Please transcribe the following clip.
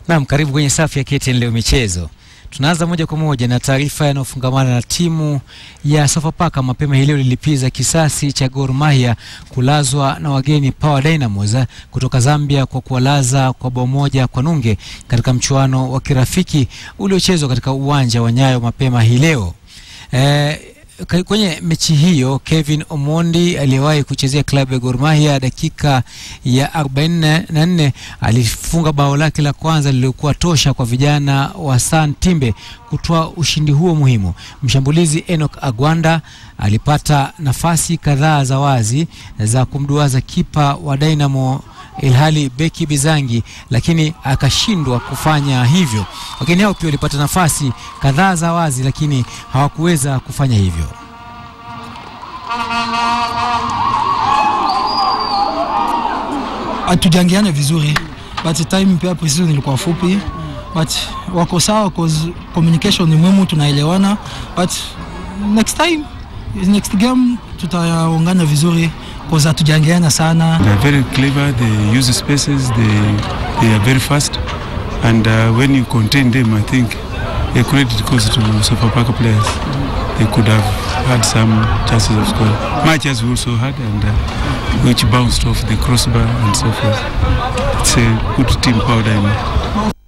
Naam, karibu kwenye safu ya KTN leo michezo. Tunaanza moja kwa moja na taarifa yanayofungamana na timu ya Sofapaka. Mapema hii leo lilipiza kisasi cha Gor Mahia kulazwa na wageni Power Dynamos kutoka Zambia kwa kuwalaza kwa bao moja kwa nunge katika mchuano wa kirafiki uliochezwa katika uwanja wa Nyayo mapema hii leo. Eh, kwenye mechi hiyo Kevin Omondi aliyewahi kuchezea klabu ya Gor Mahia dakika ya 44 alifunga bao lake la kwanza lililokuwa tosha kwa vijana wa San Timbe kutoa ushindi huo muhimu. Mshambulizi Enoch Agwanda alipata nafasi kadhaa za wazi za kumduaza kipa wa Dynamo ilhali beki Bizangi lakini akashindwa kufanya hivyo. Wageni hao pia walipata nafasi kadhaa za wazi lakini hawakuweza kufanya hivyo. Hatujangiana vizuri but time pia precision ilikuwa fupi but wako sawa cause communication ni muhimu, tunaelewana but next time next game tutaungana vizuri cause hatujangiana sana. They are very clever, they use spaces, they, they are very fast and uh, when you contain them I think a credit goes to Sofapaka players. They could have had some chances of scoring. Matches we also had and uh, which bounced off the crossbar and so forth. It's a good team, Power Diamond.